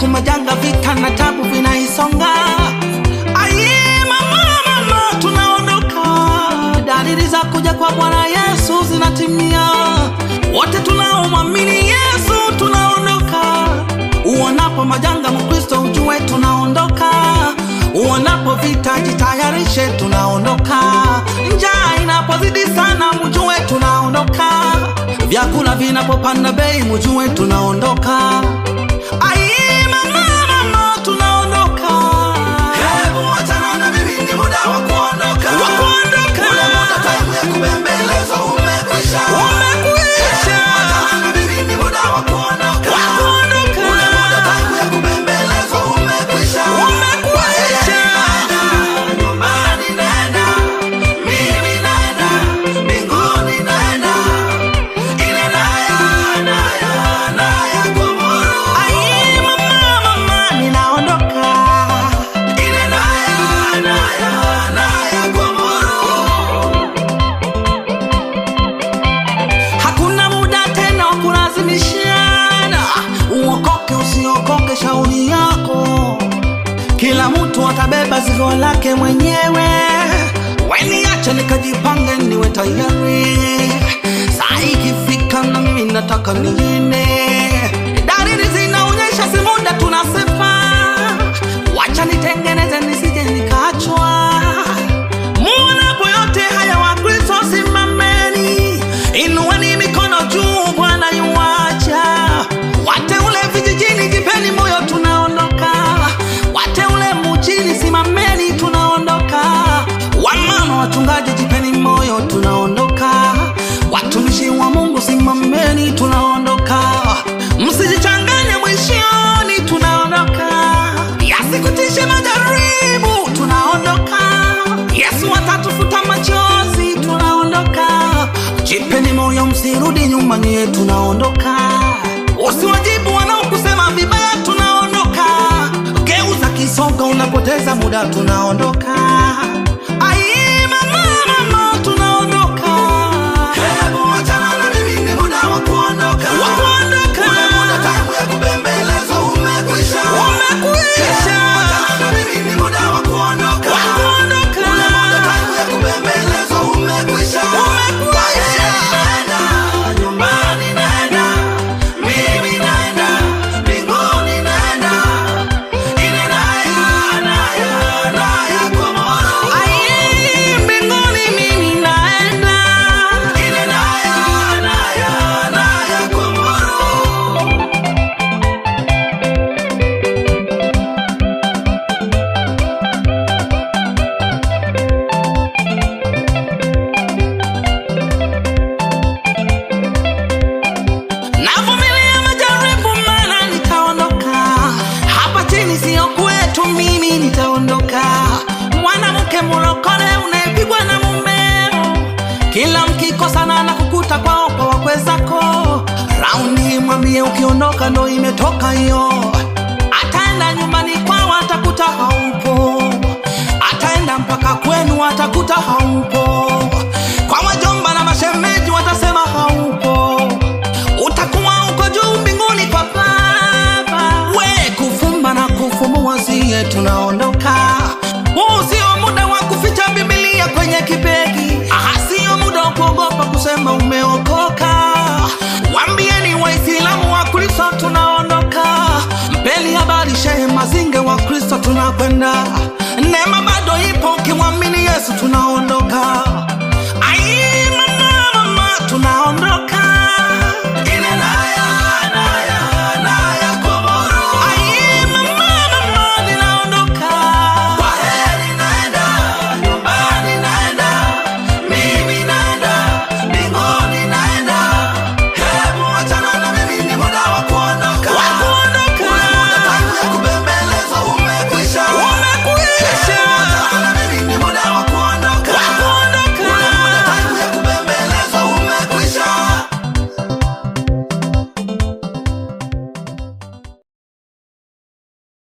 siku majanga, vita na tabu vinaisonga. Aye, mama, mama, tunaondoka. Dalili za kuja kwa Bwana Yesu zinatimia. Wote tunaomwamini Yesu tunaondoka. Uonapo majanga, Mkristo ujue tunaondoka. Uonapo vita, jitayarishe, tunaondoka. Njaa inapozidi sana, mjue tunaondoka. Vyakula vinapopanda bei, mjue tunaondoka. Aye, mama, mama, tunaondoka. Hebu wachana na mimi, ni muda wa kuondoka. Wa kuondoka. Ule muda time ya kubembelezwa umekwisha. Umekwisha. Wachana na mimi, ni muda wa kuondoka. Wa kuondoka. Ule muda time ya kubembelezwa umekwisha. Umekwisha. Naenda, nyumbani naenda, mimi naenda, mbinguni naenda. Ile naya, naya, naya kumuru. Aye, mama, mama, ninaondoka. Ile naya, naya, naya kumuru. Hakuna muda tena wa kulazimishana, uokoke usiokoke, shauri yako. Kila mtu atabeba zigo lake mwenyewe. Weniache nikajipange, niwe tayari. Saa ikifika na mimi nataka niende. Dalili zinaonyesha si muda tunasepa. Wacha nitengeneze nisije nikaachwa. Muonapo yote haya Wakristo simameni, inueni mikono juu, Bwana yuwaja. Wateule vijijini, jipeni moyo, tunaondoka. Wateule mjini, simameni, tunaondoka. Wamama wachungaji, jipeni moyo, tunaondoka. Watumishi wa Mungu, simameni, tunaondoka. Msijichanganye mwishoni, tunaondoka. Yasikutishe majaribu, tunaondoka. Yesu atatufuta machozi, tunaondoka. Jipeni moyo, msirudi nyuma, nyie tunaondoka. Usiwajibu wanaokusema vibaya, tunaondoka. Geuza kisogo, unapoteza muda, tunaondoka. Ai, mama, mama, tunaondoka. Hebu wachana na mimi, ni muda wa kuondoka. Wa kuondoka. Ule muda time ya kubembelezwa umekwisha. Umekwisha. Hebu wachana na mimi, ni muda wa kuondoka. Wa kuondoka. Ule muda time ya kubembelezwa umekwisha. Umekwisha. Naenda, nyumbani naenda, mimi naenda, mbinguni naenda. Ile naya, naya, naya kumuru. Ai, mbinguni mimi naenda. Ile naya, naya, naya kumuru. Navumilia majaribu maana nitaondoka. Hapa chini sio kwetu, mimi nitaondoka. Mwanamke mlokole unayepigwa na mumeo, kila mkikosana na kukuta kwao kwa wakwe zako. Raundi mwambie ukiondoka ndo imetoka hiyo. Ataenda nyumbani kwao atakuta haupo, ataenda mpaka kwenu atakuta haupo. Kwa wajomba na mashemeji watasema haupo utakuwa uko juu mbinguni kwa Baba. We kufumba na kufumbua, siye tunaondoka. Huu sio muda wa kuficha Biblia kwenye kibegi, aha, sio muda wa kuogopa kusema umeokoka. Wambieni Waislamu wa Kristo tunaondoka, mpeni habari Shehe Mazinge wa Kristo tunakwenda. Neema bado ipo, ukimwamini Yesu tunaondoka.